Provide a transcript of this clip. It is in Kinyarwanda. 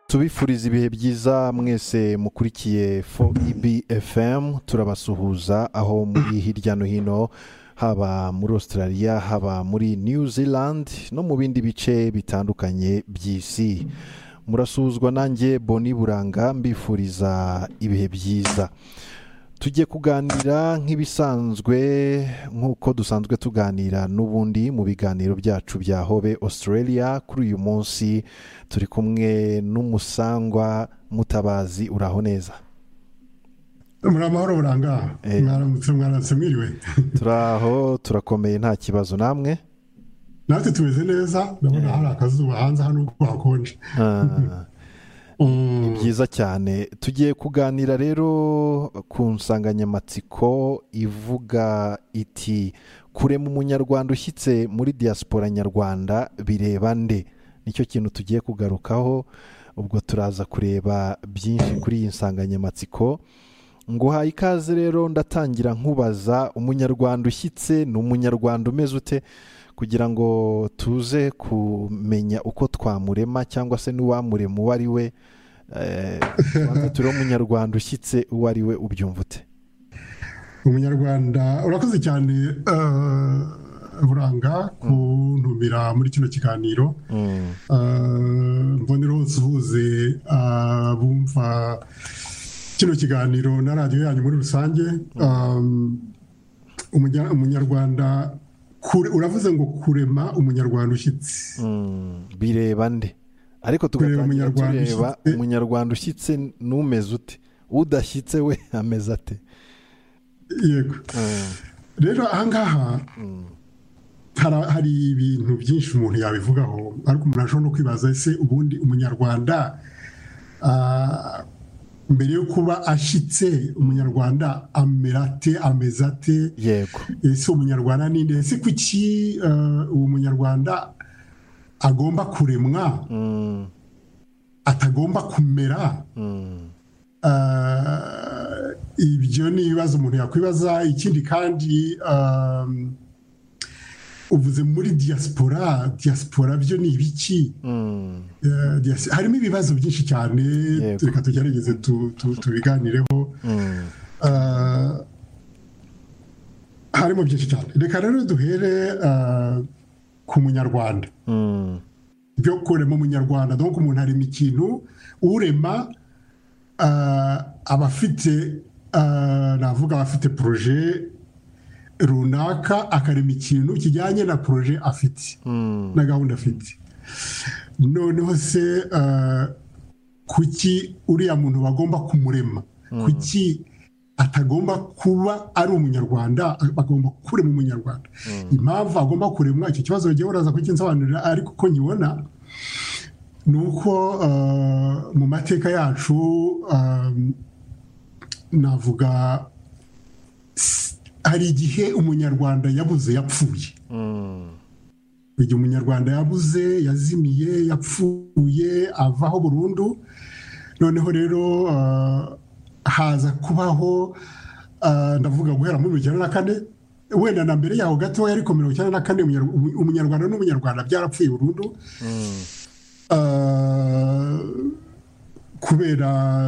tubifuriza ibihe byiza mwese mukurikiye fo efemu turabasuhuza aho muri hirya no hino haba muri australia haba muri new zealand no mu bindi bice bitandukanye by'isi murasuhuzwa nanjye boni buranga mbifuriza ibihe byiza tujye kuganira nk'ibisanzwe nk'uko dusanzwe tuganira n'ubundi mu biganiro byacu bya hobe australia kuri uyu munsi turi kumwe n'umusangwa mutabazi uraho neza muri amahoro buranga Eh. mwaramutse mwaramutse mwiriwe turaho turakomeye nta kibazo namwe natwe tumeze neza ndabona hari akazuba hanze hano ubwo hakonje Ah, Mm, byiza cyane tugiye kuganira rero ku nsanganyamatsiko ivuga iti kurema umunyarwanda ushyitse muri diaspora nyarwanda bireba nde nicyo kintu tugiye kugarukaho ubwo turaza kureba byinshi kuri iyi nsanganyamatsiko nguhaye ikaze rero ndatangira nkubaza umunyarwanda ushyitse ni umunyarwanda umeze ute kugira ngo tuze kumenya uko twamurema cyangwa se n'uwamurema uwo ari we Eh, tubanze turiho umunyarwanda ushyitse uwo ari we ubyumva ute umunyarwanda urakoze cyane eh, buranga kuntumira muri kino kiganiro Eh, mbonera hose uhuze abumva kino kiganiro na radiyo yanyu muri rusange Eh, umunya- umunyarwanda kure- uravuze ngo kurema umunyarwanda ushyitse Mm, bireba nde ariko Kureba tugatangira umunyarwanda tureba ushyitse. umunyarwanda ushyitse n'umeze ute udashyitse we ameze ate yego Mm, rero ahangaha hara- hari ibintu byinshi umuntu yabivugaho ariko umuntu ashobora no kwibaza ese ubundi umunyarwanda ah, mbere yo kuba ashyitse umunyarwanda amera ate ameze ate yego ese umunyarwanda ni nde ese kuki ah, uwo munyarwanda agomba kuremwa Mm, atagomba kumera mm, Ah, ibyo ni ibibazo umuntu yakwibaza ikindi kandi um, uvuze muri diaspora diaspora byo ni ibiki mm, Eh, dias- harimo ibibazo byinshi cyane Yego. reka tugerageze tu- tu- tubiganireho mm, Ah, harimo byinshi cyane reka rero duhere ah, ku munyarwanda mm, byo kurema umunyarwanda donc umuntu arema ikintu urema ah, aba afite ah, navuga aba afite poroje runaka akarema ikintu kijyanye na poroje afite mm, na gahunda afite noneho se ah, kuki uriya muntu bagomba kumurema kuki atagomba kuba ari umunyarwanda bagomba kurema umunyarwanda impamvu agomba kuremwa icyo kibazo bagiye baraza kukinsobanurira ariko uko nkibona ni uko ah, mu mateka yacu ah, navuga s- hari igihe umunyarwanda yabuze yapfuye mm, igihe umunyarwanda yabuze yazimiye yapfuye avaho burundu noneho rero ah, haza kubaho ah, ndavuga guhera muri mirongo icyenda na kane wenda na mbere yaho gatoya ariko mirongo icyenda na kane umunyar- umunyarwanda n'umunyarwanda byarapfuye burundu Ah, kubera